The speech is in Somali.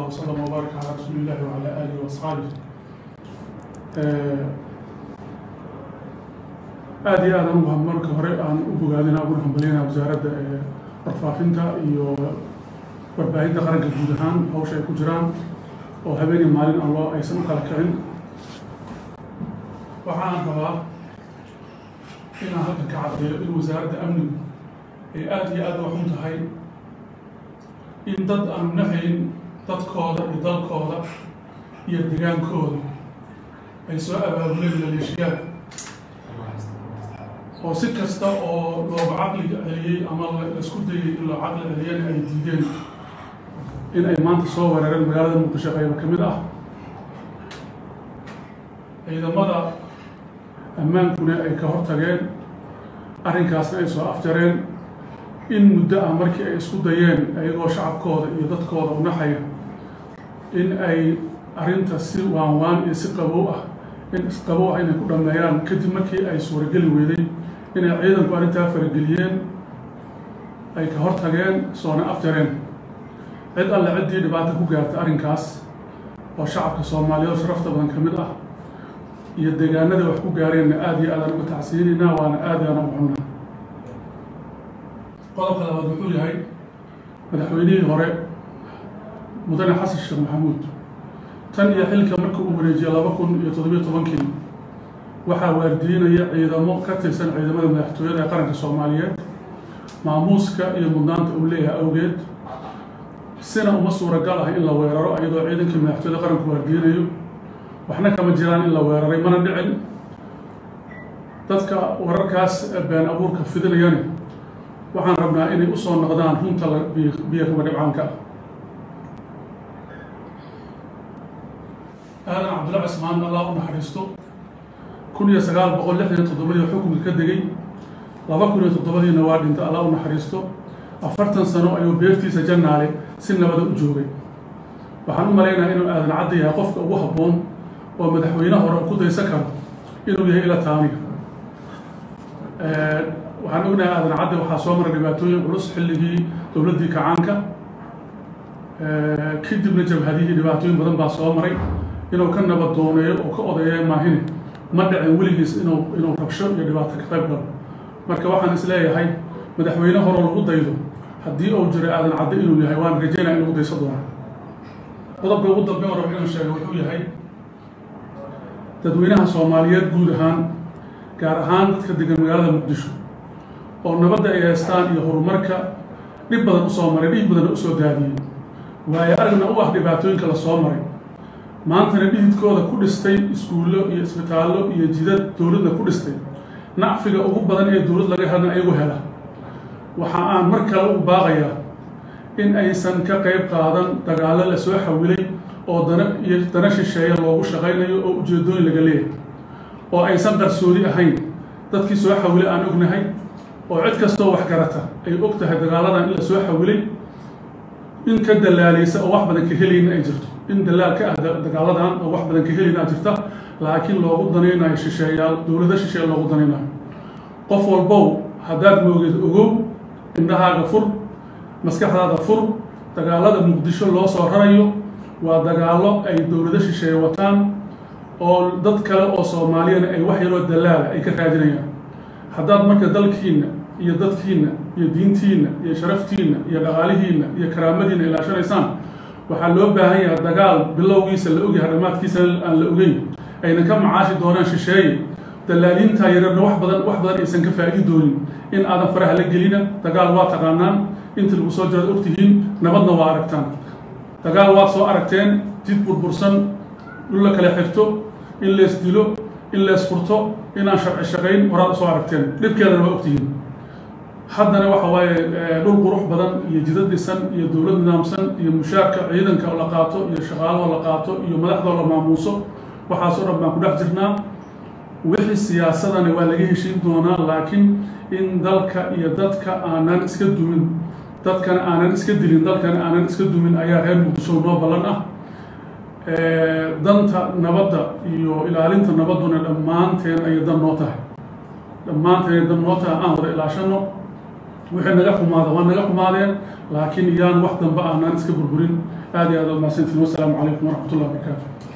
الله وسلم وبارك على رسول الله وعلى آله وأصحابه aad iyo aad anugu marka hore aan u bogaadina uguna hambaliyana wasaaradda warfaafinta iyo warbaahinta qaranka guud ahaan hawsha ay ku jiraan oo habeenii maalin aan loo aysan u kala kicin waxaan rabaa inaan halkan ka caddeeyo in wasaaradda amnigu ay aada iyo aada waxun tahay in dad aanu nahayn dadkooda iyo dalkooda iyo degaankooda ay soo abaabuleen maleeshiyaad oo si kasta oo looga caqliga celiyey ama laisku dayay in loo caqli celiyana ay diideen in ay maanta soo weerareen magaalada muqdisho qayba ka mid ah ciidamada ammaankuna ay ka hortageen arrinkaasna ay soo afjareen in muddo ah markii ay isku dayeen ayagoo shacabkooda iyo dadkooda u naxaya in ay arrinta si waan waan iyo si qabow ah in isqabow ah inay ku dhammeeyaan kadib markii ay suurageli weyday inay ciidanku arrintaa farageliyeen ay ka hortageen soona afjareen cid alle ciddii dhibaato ku gaartay arrinkaas oo shacabka soomaaliyeed oo sharafta badan ka mid ah iyo deegaanada wax ku gaareenna aada iyo aadaan uga tacsiinaynaa waana aada aan ugu xunnaa qodobka labaad wuxuu yahay madaxweynihii hore mudane xasan sheekh maxamuud tan iyo xilka marka uu wareejiyey laba kun iyo toddobiyo tobankii waxaa waardiinaya ciidamo ka tirsan ciidamada madaxtooyada ee qaranka soomaaliyeed maamuuska iyo mudnaanta uu leeyahay awgeed sina uma suuragal ah in la weeraro iyadoo ciidankii madaxtooyada qaranku waardiinayo waxna kama jiraan in la weeraray mana dhicin dadka wararkaas been abuurka fidinayani waxaan rabnaa inay usoo noqdaan runta biyo kaba dhibcaanka ah aadan cabdulla cismaan allah u naxariisto kun iyo sagaal boqol lixdan iyo toddobadii xukunka ka degay laba kun iyo toddobadiina waa dhintay allah u naxariisto afartan sano ayuu beertiisa jannaale si nabada u joogay waxaan u malaynaha inuu aadan cadda yahay qofka ugu habboon oo madaxweyne hore ku daysan karo inuu yahay ila taaniga waxaan ognahay aadan cadde waxaa soo maray dhibaatooyin culus xilligii dowladdii kacaanka kadibna jabhadihii dhibaatooyin badan baa soo maray inuu ka nabad dooneeyo oo ka odayeeyo maahine ma dhicin weligiis inuu inuu rabsho iyo dhibaato ka qayb galo marka waxaan is leeyahay madaxweyne horeo lagu daydo haddii uu jiray aadan cadde inuu yahay waan rajaynaya in lagu dayso doono qodobka ugu dambe oo raba inuu sheega wuxuu yahay dadweynaha soomaaliyeed guud ahaan gaar ahaan dadka degan magaalada muqdisho oo nabadda ay haystaan iyo horumarka dhib badan usoo maray dhib badanna usoo daadiyey waayo aragna u ah dhibaatooyinka la soo maray maantana dhididkooda ku dhistay iskuullo iyo isbitaallo iyo jidad dowladna ku dhistay nacfiga ugu badan ee dowlad laga helna ayagu hela waxa aan mar kale u baaqayaa in aysan ka qayb qaadan dagaallo la soo xawilay oo dana iyo dana shisheeya loogu shaqaynayo oo ujeedooyin laga leeyahay oo aysan qarsoodi ahayn dadkii soo xawilay aan ognahay oo cid kastoo wax garata ay og tahay dagaaladan in la soo xawilay in ka dalaalaysa oo wax badan ka helayna ay jirto in dalaal ka ah dagaaladan oo wax badan ka helayna a jirta laakiin loogu danaynayo shisheeyaal dowlado shisheeye loogu danaynayo qof walbow haddaad moogeed ogow indhahaaga fur maskaxdaada fur dagaalada muqdisho loo soo rarayo waa dagaallo ay dowlado shisheeye wataan oo dad kale oo soomaaliyana ay wax yaroo dalaala ay ka raadinayaan haddaad marka dalkiinna iyo dadkiinna iyo diintiinna iyo sharaftiinna iyo dhaqaalihiinna iyo karaamadiinna ilaashanaysaan waxaa loo baahan yahay dagaal bilowgiisa la ogyahay dhammaadkiisana aan la ogeyn ayna ka macaashi doonaan shisheeye dalaaliintaa yararna wax badan wax badan aysan ka faa'idi doonin in aadan faraha la gelina dagaal waa taqaanaan inta lagu soo jiraad ogtihiin nabadna waa aragtaan dagaal waad soo aragteen jid burbursan dhul la kala xirto in lees dilo in lees furto inaan sharci shaqayn horaad usoo aragteen dhibkeedana waa ogtihiin haddana waxa waaye dhul qurux badan iyo jidad dhisan iyo dowlad nidaamsan iyo mushaarka ciidanka oo la qaato iyo shaqaalahoo la qaato iyo madaxdoo la maamuuso waxaasoo dhan baan ku dhex jirnaa wixii siyaasadana waa laga heshiin doonaa laakiin in dalka iyo dadka aanan iska dumin dadkana aanan iska dilin dalkana aanan iska dumin ayaa reer muqdisho noo ballan ah danta nabadda iyo ilaalinta nabadduna dhammaanteen ayay dan noo tahay dhammaanteen dan noo tahay aan wada ilaashano wixii naga xumaada waa naga xumaadeen laakiin iyaan wax dambe aanaan iska burburin aad iyo aad u mahadsantiin wassalaamu calaykum waraxmat ullah wabarakaatu